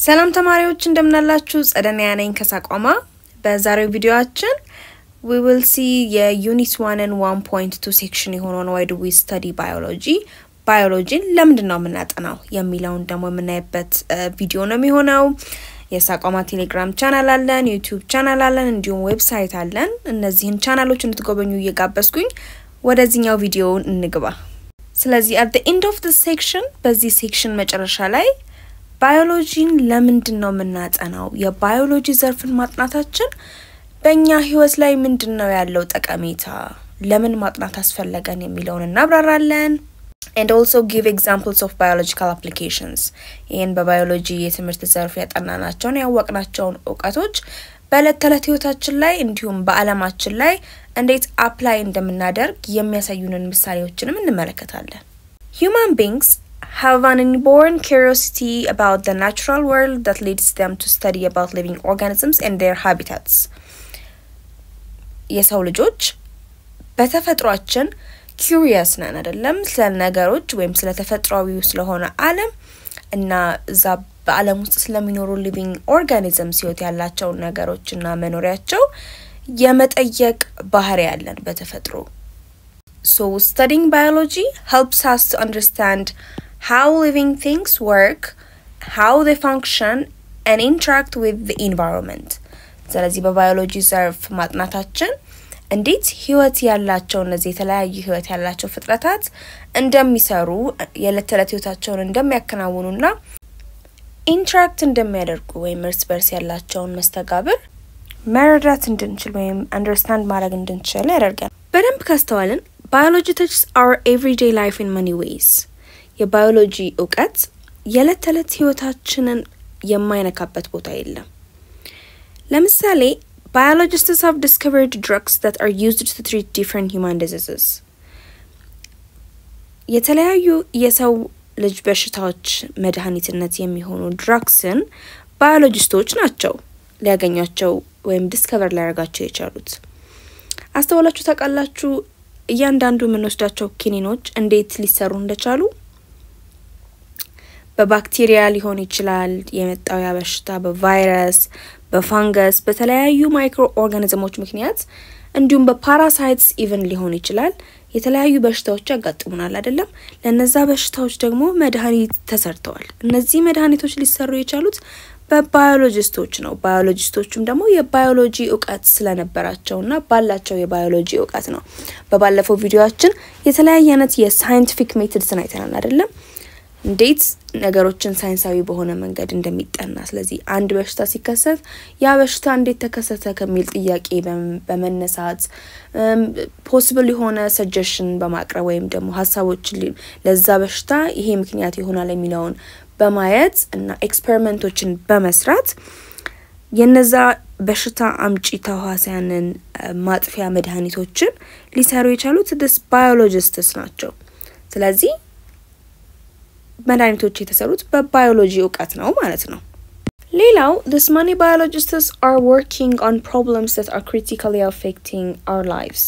ሰላም ተማሪዎች እንደምናላችሁ፣ ጸደንያ ነኝ ከሳቋማ። በዛሬው ቪዲዮአችን ዊ ዊል ሲ የዩኒት ዋንን ዋን ፖይንት ቱ ሴክሽን የሆነውን ዋይ ዱ ዊ ስተዲ ባዮሎጂ ባዮሎጂን ለምንድን ነው የምናጠናው የሚለውን ደግሞ የምናይበት ቪዲዮ ነው የሚሆነው። የሳቋማ ቴሌግራም ቻናል አለን፣ ዩቲዩብ ቻናል አለን፣ እንዲሁም ዌብሳይት አለን። እነዚህን ቻናሎች እንድትጎበኙ እየጋበዝኩኝ ወደዚህኛው ቪዲዮ እንግባ። ስለዚህ አት ዘ ኤንድ ኦፍ ዲስ ሴክሽን በዚህ ሴክሽን መጨረሻ ላይ ባዮሎጂን ለምንድን ነው የምናጠናው? የባዮሎጂ ዘርፍን ማጥናታችን በእኛ ህይወት ላይ ምንድን ነው ያለው ጠቀሜታ? ለምን ማጥናት አስፈለገን የሚለውን እናብራራለን። and also give examples of biological applications ይህን በባዮሎጂ የትምህርት ዘርፍ ያጠናናቸውን ያወቅናቸውን እውቀቶች በዕለት ተዕለት ህይወታችን ላይ እንዲሁም በዓለማችን ላይ እንዴት አፕላይ እንደምናደርግ የሚያሳዩንን ምሳሌዎችንም እንመለከታለን። human beings have an inborn curiosity about the natural world that leads them to study about living organisms and their habitats የሰው ልጆች በተፈጥሯችን ኪሪየስ ነን አይደለም? ስለ ነገሮች ወይም ስለ ተፈጥሯዊው ስለሆነ ዓለም እና እዛ በዓለም ውስጥ ስለሚኖሩ ሊቪንግ ኦርጋኒዝምስ ህይወት ያላቸውን ነገሮች እና መኖሪያቸው የመጠየቅ ባህሪ ያለን በተፈጥሮ። ሶ ስተዲንግ ባዮሎጂ ሄልፕስ አስ ቱ አንደርስታንድ ሃው ሊቪንግ ቲንግስ ወርክ ሃው ዜ ፋንክሽን ኤንድ ኢንተራክት ዊዝ ዘ ኢንቫይሮንመንት። ስለዚህ በባዮሎጂ ዘርፍ ማጥናታችን እንዴት ህይወት ያላቸው እነዚህ የተለያዩ ህይወት ያላቸው ፍጥረታት እንደሚሰሩ የዕለት ተዕለት ህይወታቸውን እንደሚያከናውኑና ኢንትራክት እንደሚያደርጉ ወይም እርስ በርስ ያላቸውን መስተጋብር መረዳት እንድንችል ወይም አንደርስታንድ ማድረግ እንድንችል ያደርጋል። በደንብ ካስተዋልን ባዮሎጂ ተችስ አወር ኤቭሪዴይ ላይፍ ኢን መኒ ዌይስ። የባዮሎጂ እውቀት የዕለት ተዕለት ህይወታችንን የማይነካበት ቦታ የለም። ለምሳሌ biologists have discovered drugs that are used to treat different human diseases. የተለያዩ የሰው ልጅ በሽታዎች መድኃኒትነት የሚሆኑ ድራግስን ባዮሎጂስቶች ናቸው ሊያገኟቸው ወይም ዲስከቨር ሊያደርጋቸው የቻሉት። አስተውላችሁ ታውቃላችሁ? እያንዳንዱ የምንወስዳቸው ኪኒኖች እንዴት ሊሰሩ እንደቻሉ በባክቴሪያ ሊሆን ይችላል የመጣው ያ በሽታ በቫይረስ በፋንገስ በተለያዩ ማይክሮ ኦርጋኒዝሞች ምክንያት እንዲሁም በፓራሳይትስ ኢቨን ሊሆን ይችላል የተለያዩ በሽታዎች ያጋጥሙናል አይደለም። ለነዛ በሽታዎች ደግሞ መድኃኒት ተሰርተዋል። እነዚህ መድኃኒቶች ሊሰሩ የቻሉት በባዮሎጂስቶች ነው። ባዮሎጂስቶቹም ደግሞ የባዮሎጂ እውቀት ስለነበራቸውና ባላቸው የባዮሎጂ እውቀት ነው። በባለፈው ቪዲዮችን የተለያየ አይነት የሳይንቲፊክ ሜትድስን አይተናል አይደለም እንዴት ነገሮችን ሳይንሳዊ በሆነ መንገድ እንደሚጠና። ስለዚህ አንድ በሽታ ሲከሰት ያ በሽታ እንዴት ተከሰተ ከሚል ጥያቄ በመነሳት ፖስብል የሆነ ሰጀሽን በማቅረብ ወይም ደግሞ ሀሳቦችን ለዛ በሽታ ይሄ ምክንያት ይሆናል የሚለውን በማየት እና ኤክስፐሪመንቶችን በመስራት የነዛ በሽታ አምጪ ተዋሲያንን ማጥፊያ መድኃኒቶችን ሊሰሩ የቻሉት ድስ ባዮሎጂስትስ ናቸው። ስለዚህ መድኃኒቶች የተሰሩት በባዮሎጂ እውቀት ነው ማለት ነው። ሌላው this many biologists are working on problems that are critically affecting our lives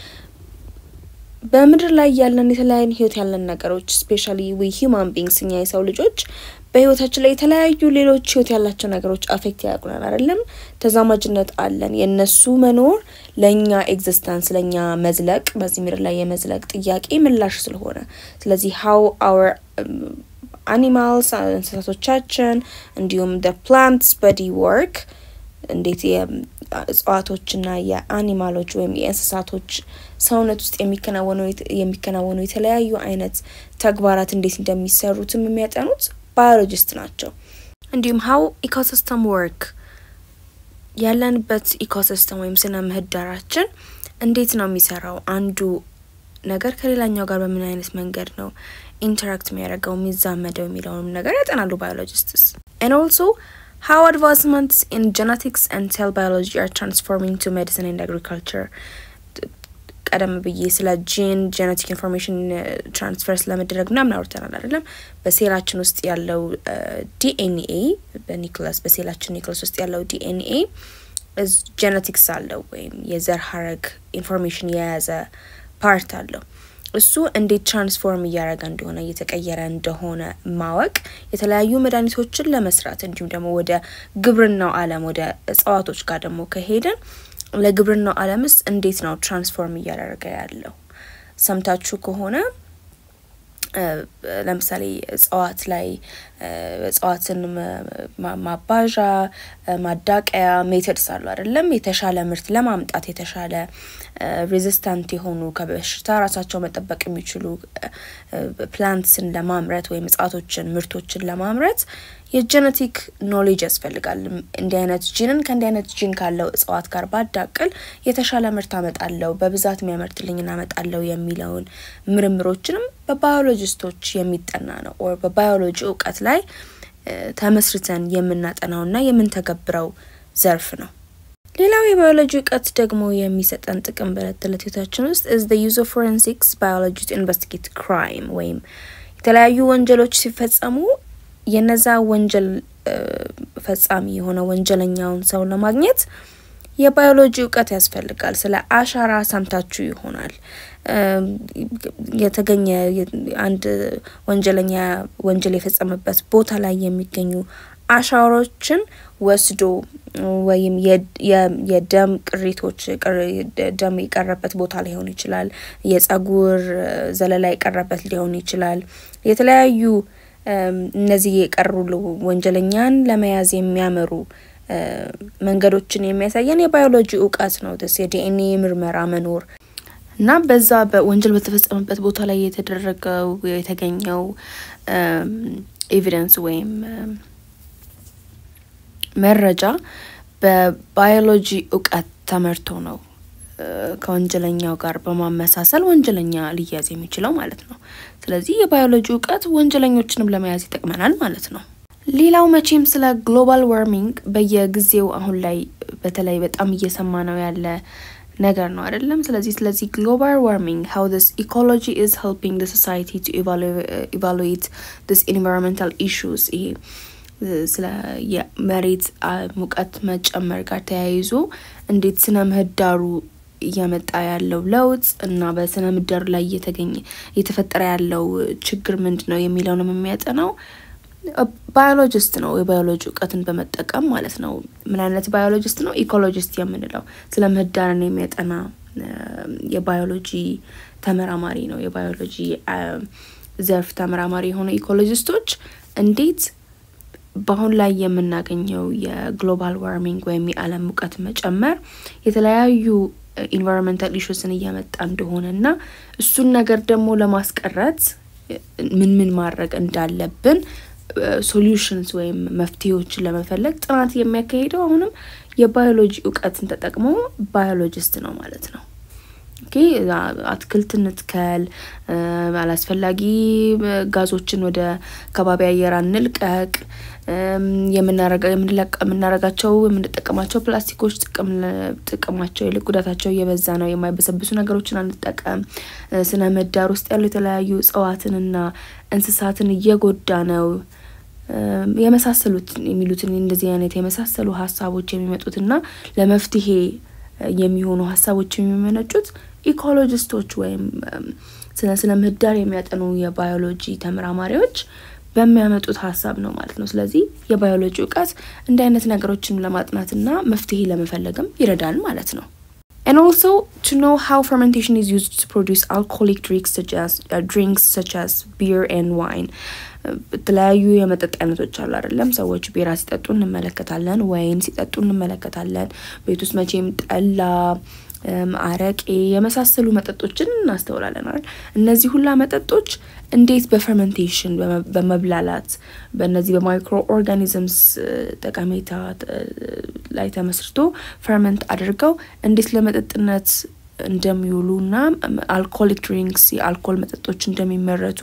በምድር ላይ ያለን የተለያዩ ህይወት ያለን ነገሮች ስፔሻሊ ዊ ሂውማን ቢንግስ እኛ የሰው ልጆች በህይወታችን ላይ የተለያዩ ሌሎች ህይወት ያላቸው ነገሮች አፌክት ያደርጉናል አይደለም። ተዛማጅነት አለን። የእነሱ መኖር ለእኛ ኤግዚስተንስ ለእኛ መዝለቅ በዚህ ምድር ላይ የመዝለቅ ጥያቄ ምላሽ ስለሆነ ስለዚህ ሀው አወር አኒማልስ እንስሳቶቻችን እንዲሁም ደ ፕላንትስ በዲ ወርክ እንዴት የእጽዋቶችና የአኒማሎች ወይም የእንስሳቶች ሰውነት ውስጥ የሚከናወኑ የተለያዩ አይነት ተግባራት እንዴት እንደሚሰሩትም የሚያጠኑት ባዮሎጂስት ናቸው። እንዲሁም ሀው ኢኮሲስተም ወርክ ያለንበት ኢኮሲስተም ወይም ስነ ምህዳራችን እንዴት ነው የሚሰራው፣ አንዱ ነገር ከሌላኛው ጋር በምን አይነት መንገድ ነው ኢንተራክት የሚያደርገው የሚዛመደው የሚለውንም ነገር ያጠናሉ ባዮሎጂስትስ and also how advancements in genetics and cell biology are transforming to medicine and agriculture ቀደም ብዬ ስለ ጂን ጄኔቲክ ኢንፎርሜሽን ትራንስፈር ስለመደረግ ምናምን አውርተናል አይደለም። በሴላችን ውስጥ ያለው ዲኤንኤ በኒክለስ በሴላችን ኒክለስ ውስጥ ያለው ዲኤንኤ ጄኔቲክስ አለው ወይም የዘር ሀረግ ኢንፎርሜሽን የያዘ ፓርት አለው። እሱ እንዴት ትራንስፎርም እያደረገ እንደሆነ እየተቀየረ እንደሆነ ማወቅ የተለያዩ መድኃኒቶችን ለመስራት እንዲሁም ደግሞ ወደ ግብርናው ዓለም ወደ እጽዋቶች ጋር ደግሞ ከሄድን ለግብርናው ዓለምስ እንዴት ነው ትራንስፎርም እያደረገ ያለው? ሰምታችሁ ከሆነ ለምሳሌ እጽዋት ላይ እጽዋትን ማባዣ ማዳቀያ ሜተድስ አሉ አይደለም? የተሻለ ምርት ለማምጣት የተሻለ ሬዚስታንት የሆኑ ከበሽታ ራሳቸው መጠበቅ የሚችሉ ፕላንትስን ለማምረት ወይም እጽዋቶችን ምርቶችን ለማምረት የጀነቲክ ኖሌጅ ያስፈልጋል። እንዲህ አይነት ጂንን ከእንዲህ አይነት ጂን ካለው እጽዋት ጋር ባዳቅል የተሻለ ምርት አመጣለው፣ በብዛት የሚያመርትልኝን አመጣለው የሚለውን ምርምሮችንም በባዮሎጂስቶች የሚጠና ነው። ኦር በባዮሎጂ እውቀት ላይ ተመስርተን የምናጠናውና የምንተገብረው ዘርፍ ነው። ሌላው የባዮሎጂ እውቀት ደግሞ የሚሰጠን ጥቅም በዕለት ተዕለት ህይወታችን ውስጥ ኢዝ ዘ ዩዝ ኦፍ ፎረንሲክስ ባዮሎጂ ቱ ኢንቨስቲጌት ክራይም ወይም የተለያዩ ወንጀሎች ሲፈጸሙ የነዛ ወንጀል ፈጻሚ የሆነ ወንጀለኛውን ሰው ለማግኘት የባዮሎጂ እውቀት ያስፈልጋል። ስለ አሻራ ሰምታችሁ ይሆናል። የተገኘ አንድ ወንጀለኛ ወንጀል የፈጸመበት ቦታ ላይ የሚገኙ አሻራዎችን ወስዶ ወይም የደም ቅሪቶች ደም የቀረበት ቦታ ሊሆን ይችላል። የጸጉር ዘለላ የቀረበት ሊሆን ይችላል። የተለያዩ እነዚህ የቀሩ ወንጀለኛን ለመያዝ የሚያመሩ መንገዶችን የሚያሳየን የባዮሎጂ እውቀት ነው። ስ የዲኤንኤ ምርመራ መኖር እና በዛ በወንጀል በተፈጸመበት ቦታ ላይ የተደረገው የተገኘው ኤቪደንስ ወይም መረጃ በባዮሎጂ እውቀት ተመርቶ ነው ከወንጀለኛው ጋር በማመሳሰል ወንጀለኛ ሊያዝ የሚችለው ማለት ነው። ስለዚህ የባዮሎጂ እውቀት ወንጀለኞችንም ለመያዝ ይጠቅመናል ማለት ነው። ሌላው መቼም ስለ ግሎባል ዋርሚንግ በየጊዜው አሁን ላይ በተለይ በጣም እየሰማ ነው ያለ ነገር ነው አይደለም። ስለዚህ ስለዚህ ግሎባል ዋርሚንግ ሀው ስ ኢኮሎጂ ኢዝ ሄልፒንግ ሶሳይቲ ቱ ኢቫሉዌት ስ ኢንቫይሮንመንታል ኢሹስ ይሄ ስለ የመሬት ሙቀት መጨመር ጋር ተያይዞ እንዴት ስነ ምህዳሩ እያመጣ ያለው ለውጥ እና በስነ ምህዳሩ ላይ እየተገኘ እየተፈጠረ ያለው ችግር ምንድን ነው የሚለውንም የሚያጠናው ባዮሎጂስት ነው። የባዮሎጂ እውቀትን በመጠቀም ማለት ነው። ምን አይነት ባዮሎጂስት ነው? ኢኮሎጂስት የምንለው ስለ ምህዳርን የሚያጠና የባዮሎጂ ተመራማሪ ነው። የባዮሎጂ ዘርፍ ተመራማሪ የሆኑ ኢኮሎጂስቶች እንዴት በአሁን ላይ የምናገኘው የግሎባል ዋርሚንግ ወይም የዓለም ሙቀት መጨመር የተለያዩ ኢንቫይሮንመንታል ኢሹስን እያመጣ እንደሆነ እና እሱን ነገር ደግሞ ለማስቀረት ምን ምን ማድረግ እንዳለብን ሶሉሽንስ ወይም መፍትሄዎችን ለመፈለግ ጥናት የሚያካሂደው አሁንም የባዮሎጂ እውቀትን ተጠቅሞ ባዮሎጂስት ነው ማለት ነው። ኦኬ አትክልት እንትከል፣ አላስፈላጊ ጋዞችን ወደ ከባቢ አየር አንልቀቅ፣ የምናረጋቸው የምንጠቀማቸው ፕላስቲኮች ጥቅማቸው ይልቅ ጉዳታቸው እየበዛ ነው። የማይበሰብሱ ነገሮችን አንጠቀም። ስነ ምህዳር ውስጥ ያሉ የተለያዩ እጽዋትንና እንስሳትን እየጎዳ ነው። የመሳሰሉት የሚሉትን እንደዚህ አይነት የመሳሰሉ ሀሳቦች የሚመጡትና ለመፍትሄ የሚሆኑ ሀሳቦች የሚመነጩት ኢኮሎጂስቶች ወይም ስነ ስነ ምህዳር የሚያጠኑ የባዮሎጂ ተመራማሪዎች በሚያመጡት ሀሳብ ነው ማለት ነው። ስለዚህ የባዮሎጂ እውቀት እንዲህ አይነት ነገሮችን ለማጥናትና መፍትሄ ለመፈለግም ይረዳል ማለት ነው። And also to know how fermentation is used to produce alcoholic drinks such as uh, drinks such as beer and wine. የተለያዩ የመጠጥ አይነቶች አሉ አይደለም። ሰዎች ቢራ ሲጠጡ እንመለከታለን፣ ወይን ሲጠጡ እንመለከታለን። ቤት ውስጥ መቼም ጠላ፣ አረቄ የመሳሰሉ መጠጦችን እናስተውላለን አይደል። እነዚህ ሁላ መጠጦች እንዴት በፈርመንቴሽን በመብላላት በእነዚህ በማይክሮ ኦርጋኒዝምስ ጠቀሜታ ላይ ተመስርቶ ፈርመንት አድርገው እንዴት ለመጠጥነት እንደሚውሉ እና አልኮሊክ ድሪንክስ የአልኮል መጠጦች እንደሚመረቱ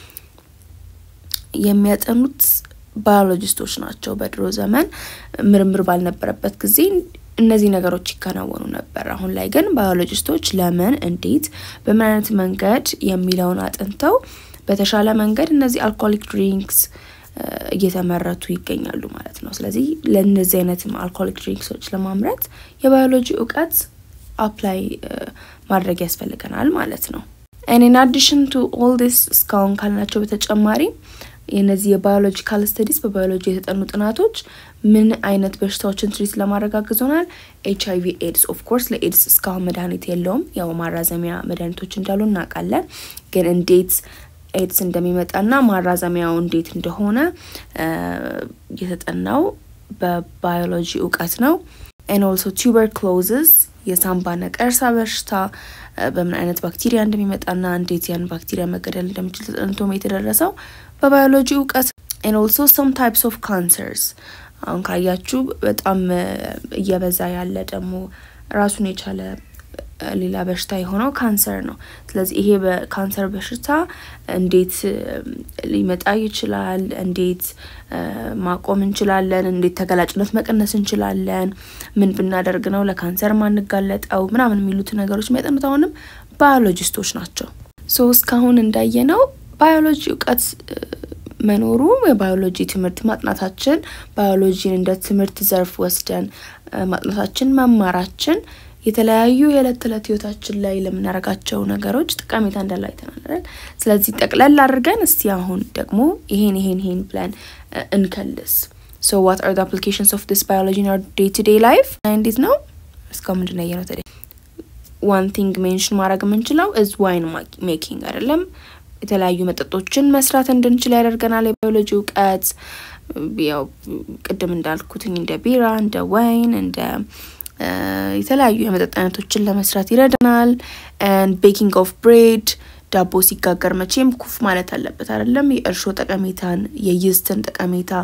የሚያጠኑት ባዮሎጂስቶች ናቸው። በድሮ ዘመን ምርምር ባልነበረበት ጊዜ እነዚህ ነገሮች ይከናወኑ ነበር። አሁን ላይ ግን ባዮሎጂስቶች ለምን፣ እንዴት፣ በምን አይነት መንገድ የሚለውን አጥንተው በተሻለ መንገድ እነዚህ አልኮሊክ ድሪንክስ እየተመረቱ ይገኛሉ ማለት ነው። ስለዚህ ለእነዚህ አይነት አልኮሊክ ድሪንክሶች ለማምረት የባዮሎጂ እውቀት አፕላይ ማድረግ ያስፈልገናል ማለት ነው። ኤን ኢን አዲሽን ቱ ኦል ዲስ እስካሁን ካልናቸው በተጨማሪ የነዚህ የባዮሎጂካል ስተዲስ በባዮሎጂ የተጠኑ ጥናቶች ምን አይነት በሽታዎችን ትሪት ለማድረግ አግዞናል። ኤች አይቪ ኤድስ ኦፍ ኮርስ ለኤድስ እስካሁን መድኃኒት የለውም። ያው ማራዘሚያ መድኃኒቶች እንዳሉ እናውቃለን። ግን እንዴት ኤድስ እንደሚመጣና ማራዘሚያው እንዴት እንደሆነ የተጠናው በባዮሎጂ እውቀት ነው። ኤን ኦልሶ ቱበርክሎዝስ የሳምባ ነቀርሳ በሽታ በምን አይነት ባክቴሪያ እንደሚመጣና እንዴት ያን ባክቴሪያ መገደል እንደሚችል ተጠንቶም የተደረሰው በባዮሎጂ እውቀት ኤን ኦልሶ ሰም ታይፕስ ኦፍ ካንሰርስ አሁን ካያችሁ በጣም እየበዛ ያለ ደግሞ ራሱን የቻለ ሌላ በሽታ የሆነው ካንሰር ነው። ስለዚህ ይሄ በካንሰር በሽታ እንዴት ሊመጣ ይችላል፣ እንዴት ማቆም እንችላለን፣ እንዴት ተገላጭነት መቀነስ እንችላለን፣ ምን ብናደርግ ነው ለካንሰር ማንጋለጠው ምናምን የሚሉት ነገሮች የሚያጠኑት አሁንም ባዮሎጂስቶች ናቸው። ሶ እስካሁን እንዳየነው ባዮሎጂ እውቀት መኖሩ የባዮሎጂ ትምህርት ማጥናታችን ባዮሎጂን እንደ ትምህርት ዘርፍ ወስደን ማጥናታችን መማራችን የተለያዩ የዕለት ተዕለት ህይወታችን ላይ ለምናደርጋቸው ነገሮች ጠቀሜታ እንዳለው አይተናል። ስለዚህ ጠቅለል አድርገን እስቲ አሁን ደግሞ ይሄን ይሄን ይሄን ብለን እንከልስ። ሶ ዋት አር አፕሊኬሽንስ ኦፍ ዲስ ባዮሎጂ ኢን አወር ዴይ ቱ ዴይ ላይፍ እንዴት ነው እስካሁን ምንድን ነው ያየነው? ታዲያ ዋን ቲንግ ሜንሽን ማድረግ የምንችለው እዝ ዋይን ሜኪንግ አይደለም የተለያዩ መጠጦችን መስራት እንድንችል ያደርገናል። የባዮሎጂ እውቀት ያው ቅድም እንዳልኩትኝ እንደ ቢራ፣ እንደ ወይን፣ እንደ የተለያዩ የመጠጥ አይነቶችን ለመስራት ይረዳናል። ቤኪንግ ኦፍ ብሬድ ዳቦ ሲጋገር መቼም ኩፍ ማለት አለበት አይደለም። የእርሾ ጠቀሜታን የይስትን ጠቀሜታ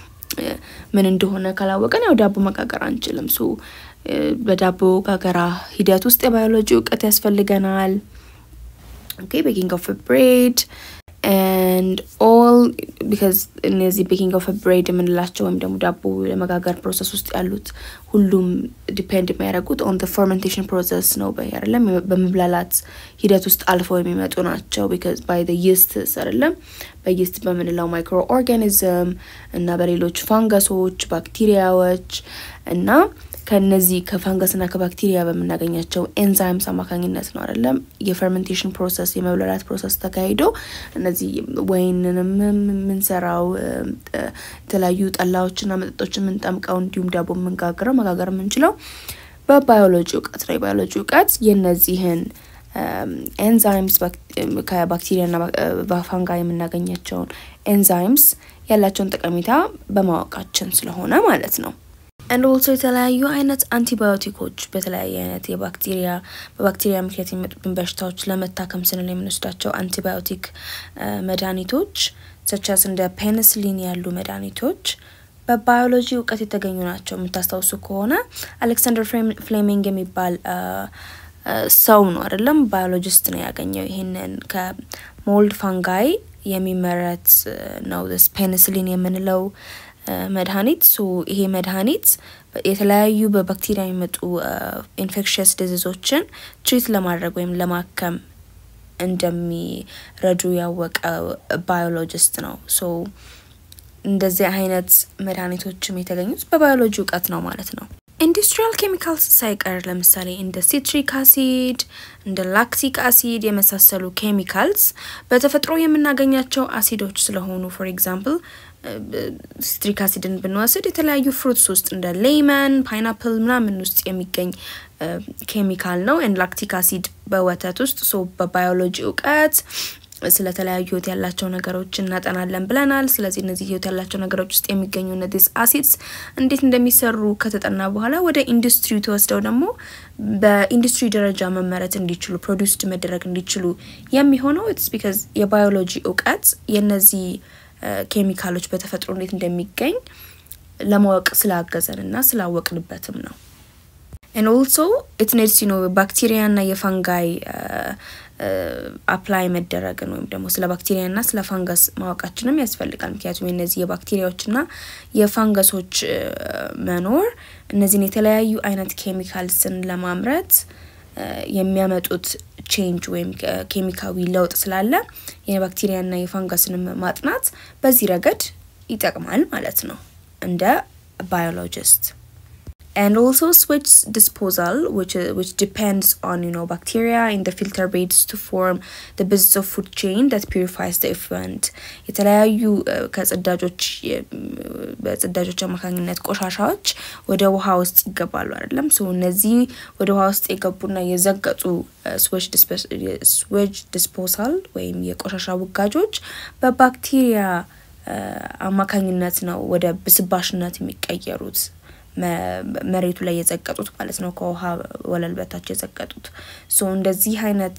ምን እንደሆነ ካላወቀን ያው ዳቦ መጋገር አንችልም። ሶ በዳቦ ጋገራ ሂደት ውስጥ የባዮሎጂ እውቀት ያስፈልገናል። ኦኬ ቤኪንግ ኦፍ ብሬድ ኤንድ ኦል ቢካዝ እነዚህ ቤኪንግ ኦፍ ብሬድ የምንላቸው ወይም ደግሞ ዳቦ የመጋገር ፕሮሰስ ውስጥ ያሉት ሁሉም ዲፔንድ የሚያደርጉት ኦን ፈርመንቴሽን ፕሮሰስ ነው አይደለም፣ በመብላላት ሂደት ውስጥ አልፈው የሚመጡ ናቸው። ቢካዝ ባይ ይስት አይደለም፣ በይስት በምንለው ማይክሮ ኦርጋኒዝም እና በሌሎች ፋንገሶች፣ ባክቴሪያዎች እና ከነዚህ ከፋንገስና ከባክቴሪያ በምናገኛቸው ኤንዛይምስ አማካኝነት ነው አይደለም የፈርመንቴሽን ፕሮሰስ የመብላላት ፕሮሰስ ተካሂዶ እነዚህ ወይንንም የምንሰራው የተለያዩ ጠላዎችና መጠጦች የምንጠምቀው እንዲሁም ዳቦ የምንጋግረው መጋገር የምንችለው በባዮሎጂ እውቀት ነው። የባዮሎጂ እውቀት የነዚህን ኤንዛይምስ ከባክቴሪያና በፋንጋ የምናገኛቸውን ኤንዛይምስ ያላቸውን ጠቀሜታ በማወቃችን ስለሆነ ማለት ነው። አንድ ኦልሶ የተለያዩ አይነት አንቲባዮቲኮች በተለያየ አይነት የባክቴሪያ በባክቴሪያ ምክንያት የሚመጡብን በሽታዎች ለመታከም ስንል የምንወስዳቸው አንቲባዮቲክ መድኃኒቶች ሰቻስ እንደ ፔንስሊን ያሉ መድኃኒቶች በባዮሎጂ እውቀት የተገኙ ናቸው። የምታስታውሱ ከሆነ አሌክሳንደር ፍሌሚንግ የሚባል ሰው ነው አይደለም፣ ባዮሎጂስት ነው ያገኘው ይህንን ከሞልድ ፋንጋይ የሚመረት ነው ፔንስሊን የምንለው መድኃኒት ሶ ይሄ መድኃኒት የተለያዩ በባክቴሪያ የሚመጡ ኢንፌክሽየስ ዲዚዞችን ትሪት ለማድረግ ወይም ለማከም እንደሚረዱ ያወቀ ባዮሎጂስት ነው። ሶ እንደዚህ አይነት መድኃኒቶችም የተገኙት በባዮሎጂ እውቀት ነው ማለት ነው። ኢንዱስትሪያል ኬሚካልስ ሳይቀር ለምሳሌ እንደ ሲትሪክ አሲድ እንደ ላክቲክ አሲድ የመሳሰሉ ኬሚካልስ በተፈጥሮ የምናገኛቸው አሲዶች ስለሆኑ ፎር ኤግዛምፕል ሲትሪክ አሲድን ብንወስድ የተለያዩ ፍሩትስ ውስጥ እንደ ሌመን፣ ፓይናፕል ምናምን ውስጥ የሚገኝ ኬሚካል ነው። ኤንድ ላክቲክ አሲድ በወተት ውስጥ ሶ በባዮሎጂ እውቀት ስለተለያዩ ህይወት ያላቸው ነገሮች እናጠናለን ብለናል። ስለዚህ እነዚህ ህይወት ያላቸው ነገሮች ውስጥ የሚገኙ እነዚህ አሲድስ እንዴት እንደሚሰሩ ከተጠና በኋላ ወደ ኢንዱስትሪ ተወስደው ደግሞ በኢንዱስትሪ ደረጃ መመረት እንዲችሉ ፕሮዲውስድ መደረግ እንዲችሉ የሚሆነው ኢትስ ቢካዝ የባዮሎጂ እውቀት የነዚህ ኬሚካሎች በተፈጥሮ እንዴት እንደሚገኝ ለማወቅ ስላገዘን እና ስላወቅንበትም ነው። ኤን ኦልሶ ኢት ኔድስ ዩ ኖ ባክቴሪያና የፋንጋይ አፕላይ መደረግን ወይም ደግሞ ስለ ባክቴሪያና ስለ ፋንገስ ማወቃችንም ያስፈልጋል። ምክንያቱም የነዚህ የባክቴሪያዎችና የፋንገሶች መኖር እነዚህን የተለያዩ አይነት ኬሚካልስን ለማምረት የሚያመጡት ቼንጅ ወይም ኬሚካዊ ለውጥ ስላለ የባክቴሪያና የፋንገስንም ማጥናት በዚህ ረገድ ይጠቅማል ማለት ነው እንደ ባዮሎጂስት። and also switch disposal which which depends on you know bacteria in the filter beds to form the basis of food chain that purifies the effluent የተለያዩ ከጽዳጆች በጽዳጆች አማካኝነት ቆሻሻዎች ወደ ውሃ ውስጥ ይገባሉ አይደለም ሶ እነዚህ ወደ ውሃ ውስጥ የገቡና የዘገጡ ስዌጅ ዲስፖሳል ወይም የቆሻሻ ውጋጆች በባክቴሪያ አማካኝነት ነው ወደ ብስባሽነት የሚቀየሩት መሬቱ ላይ የዘቀጡት ማለት ነው። ከውሃ ወለል በታች የዘቀጡት ሶ እንደዚህ አይነት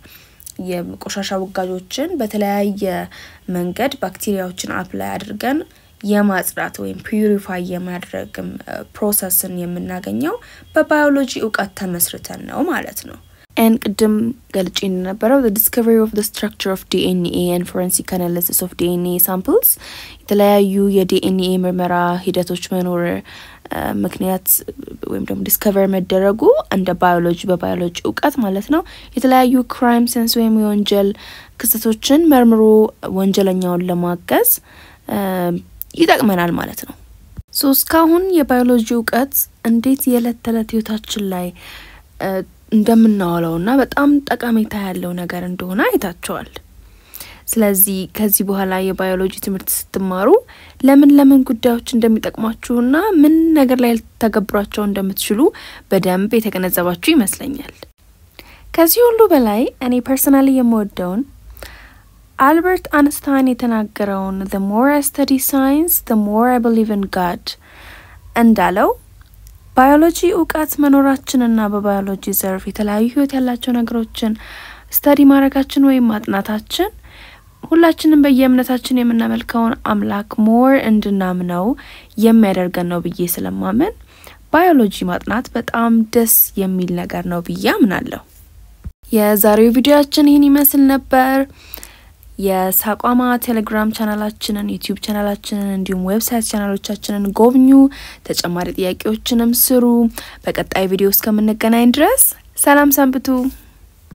የቆሻሻ ውጋጆችን በተለያየ መንገድ ባክቴሪያዎችን አፕላይ አድርገን የማጽዳት ወይም ፒዩሪፋይ የማድረግም ፕሮሰስን የምናገኘው በባዮሎጂ እውቀት ተመስርተን ነው ማለት ነው። ኤን ቅድም ገልጬ እንደነበረው the discovery of the structure of DNA and forensic analysis of DNA samples የተለያዩ የዲኤንኤ ምርመራ ሂደቶች መኖር ምክንያት ወይም ደግሞ ዲስከቨር መደረጉ እንደ ባዮሎጂ በባዮሎጂ እውቀት ማለት ነው የተለያዩ ክራይም ሴንስ ወይም የወንጀል ክስተቶችን መርምሮ ወንጀለኛውን ለማገዝ ይጠቅመናል ማለት ነው። ሶ እስካሁን የባዮሎጂ እውቀት እንዴት የዕለት ተዕለት ህይወታችን ላይ እንደምናውለው እና በጣም ጠቀሜታ ያለው ነገር እንደሆነ አይታቸዋል። ስለዚህ ከዚህ በኋላ የባዮሎጂ ትምህርት ስትማሩ ለምን ለምን ጉዳዮች እንደሚጠቅሟችሁና ምን ነገር ላይ ልተገብሯቸው እንደምትችሉ በደንብ የተገነዘባችሁ ይመስለኛል። ከዚህ ሁሉ በላይ እኔ ፐርሰናሊ የምወደውን አልበርት አንስታይን የተናገረውን the more I study science the more I believe in God እንዳለው ባዮሎጂ እውቀት መኖራችንና በባዮሎጂ ዘርፍ የተለያዩ ህይወት ያላቸው ነገሮችን ስተዲ ማድረጋችን ወይም ማጥናታችን ሁላችንም በየእምነታችን የምናመልከውን አምላክ ሞር እንድናምነው የሚያደርገን ነው ብዬ ስለማምን ባዮሎጂ ማጥናት በጣም ደስ የሚል ነገር ነው ብዬ አምናለሁ። የዛሬው ቪዲዮያችን ይህን ይመስል ነበር። የሳቋማ ቴሌግራም ቻናላችንን፣ ዩቲዩብ ቻናላችንን እንዲሁም ዌብሳይት ቻናሎቻችንን ጎብኙ። ተጨማሪ ጥያቄዎችንም ስሩ። በቀጣይ ቪዲዮ እስከምንገናኝ ድረስ ሰላም ሰንብቱ።